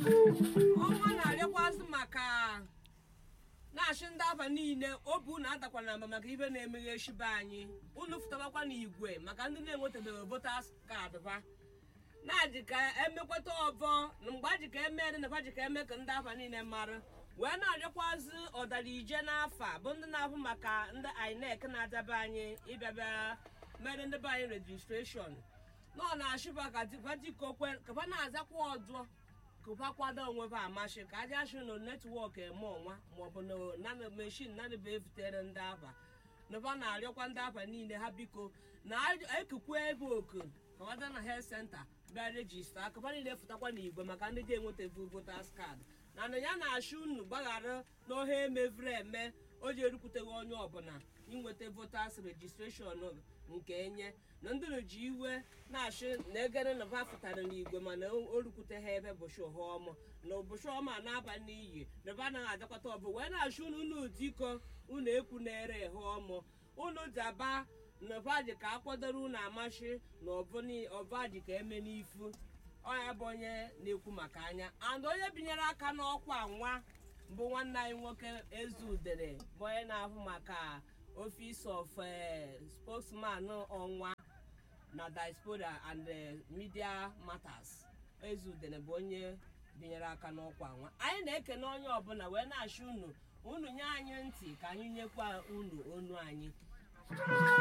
ọnwa na-arịakwazị maka na-achị ndị aba niile obi unu adakwana na mba maka ibe na-emeghe echibe anyị unu fụtabakwa n'igwe maka ndị na-enwetabeghị votas kaadị ba na-adị ka emekwata ọbọ na mgbe a ji ka eme dị na ba ji ka eme ka ndị aba niile mara wee na-arịakwazị ọdara ije n'afa bụ ndị na-ahụ maka ndị inec na-adaba anyị ịbịabịa mere ndị be anyị rejistreshọn nọ na-achịba ka dikokwe ka ba na-azakwa ọdụ kụba kwado onwe ba amasị ka aja achị na netwọk eme ọnwa maọbụ na na meshin na ba ebutere ndị aba na ba na-arịọkwa ndị aba niile ha biko na ekukwe ebe oku ka wada na health center bịa rejista akaba niile fụtakwa n'igwe maka ndị dị enwetavu votas kaadị na na ya na-achị unu gbaghara n'ohe emevuru eme o ji erukwuteghị onye ọbụla inweta votas rejistreshọn nke enye na ndị ji iwe na-achị na egere na ba fụtara n'igwe mana o rukwute ha ebe bụchi ọma na ụbọchị ọma na-aba n'iyi na ba anaghị adakwata ọbụ wee na-achị unu unu diko unu ekwu na-ere ha ọmụ unu daba na ọbaji ka akwadoro unu amachi na ọbaji ka eme n'ifu ọya bụ onye na-ekwu maka anya and onye binyere aka n'ọkwa nwa bụ nwanne anyị nwoke ezudere bụ onye na-ahụ maka office of spokesman ọnwa na diaspora and media matters ezudere bụ onye binyere aka n'ọkwa nwa anyị na-ekene onye ọbụla wee na-achị unu unu nye anyị ntị ka anyị nyekwa unu onu anyị